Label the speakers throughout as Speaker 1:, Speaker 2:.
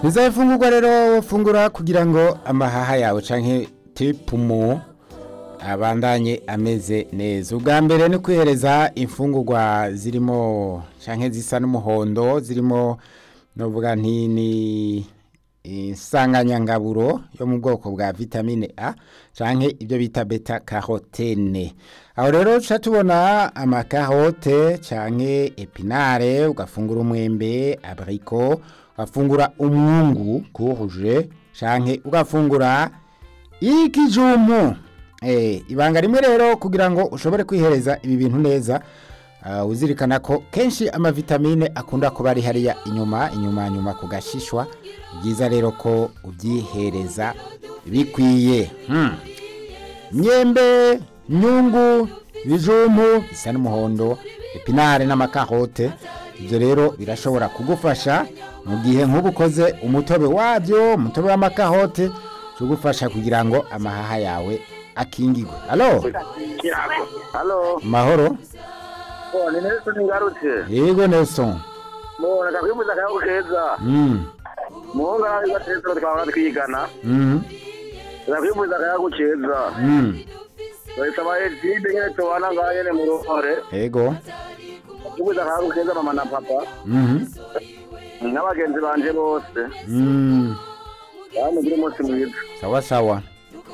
Speaker 1: niza ifungurwa rero fungura kugira ngo amahaha yawe canke tipumu abandanye ameze neza ubwa mbere ni kwihereza imfungurwa zirimo canke zisa n'umuhondo zirimo novuga nti ni insanganyangaburo yo mu bwoko bwa vitamine A canke ibyo bita beta carotene aho rero tuca tubona amakarote canke epinare ugafungura umwembe abriko ugafungura umwungu kuhuje canke ugafungura ikijumu eh ibanga rimwe rero kugira ngo ushobore kwihereza ibi bintu neza uh, uzirikana ko kenshi amavitamine akunda kuba ari hariya inyuma inyuma nyuma ku gashishwa byiza rero ko ubyihereza bikwiye hmm. myembe nyungu ibijumbu bisa n'umuhondo epinare n'amakarote ibyo rero birashobora kugufasha mu gihe nk'ubu ukoze umutobe wabyo umutobe w'amakarote tugufasha kugira ngo amahaha yawe akingirwe alo
Speaker 2: Halo,
Speaker 1: mahoro
Speaker 2: oh, ni Nelson ngarutse.
Speaker 1: yego nelson
Speaker 2: Mo nakakwimuza kayo keza.
Speaker 1: mm.
Speaker 2: Muhunga igateza twaba twigana.
Speaker 1: mm.
Speaker 2: Nakwimuza kayo keza.
Speaker 1: mm.
Speaker 2: Bayisaba ezide nyene tubana ngaye ne mu ruhore.
Speaker 1: yego
Speaker 2: Nakwimuza kayo keza mama na papa.
Speaker 1: mm.
Speaker 2: N'abagenzi banje bose.
Speaker 1: mm.
Speaker 2: Bamugire umunsi mwiza.
Speaker 1: sawa sawa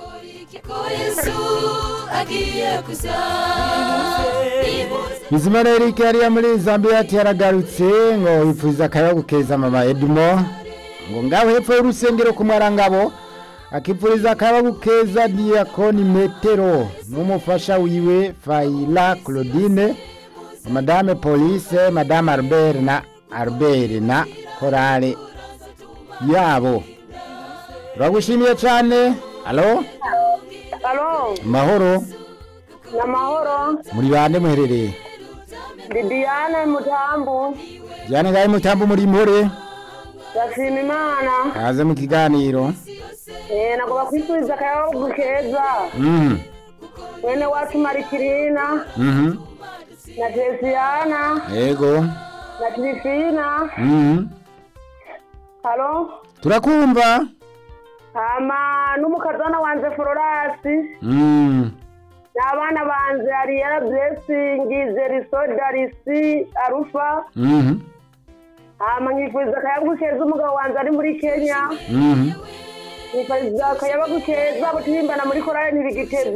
Speaker 1: bizimana eric yariya muri zambia ati yaragarutse ngo yifuza akayabu keza mama edmo ngo ngaho hepfo y'urusengero ku mwarangabo akipfuriza akayabu keza diyakoni metero n'umufasha wiwe fayila claudine madame police madame albert na albert na korale yabo turagushimiye cyane alo
Speaker 3: Halo,
Speaker 1: mahoro
Speaker 3: na mahoro.
Speaker 1: muri bande muherereye
Speaker 3: Bibiane Mutambu.
Speaker 1: jyane ngahe mutambo muri mpore
Speaker 3: Ndashima Imana.
Speaker 1: kaze mu kiganiro
Speaker 3: Eh, nagomba kwifuriza akayabu keza.
Speaker 1: mhm
Speaker 3: Mwene wacu Marikirina
Speaker 1: mhm
Speaker 3: na Tesiana
Speaker 1: yego
Speaker 3: na Trifina.
Speaker 1: mhm
Speaker 3: Halo.
Speaker 1: turakumva
Speaker 3: Hama n'umukazana wanje Florasi.
Speaker 1: mhm
Speaker 3: N'abana banje Ariana Blessing, Zeriso, Darisi, Arufa.
Speaker 1: mhm
Speaker 3: Hama nkifuriza akayabu keza umugabo wanje ari muri Kenya.
Speaker 1: mhm
Speaker 3: Nkifuriza akayabu keza abo turimbana muri korali ntibigiteze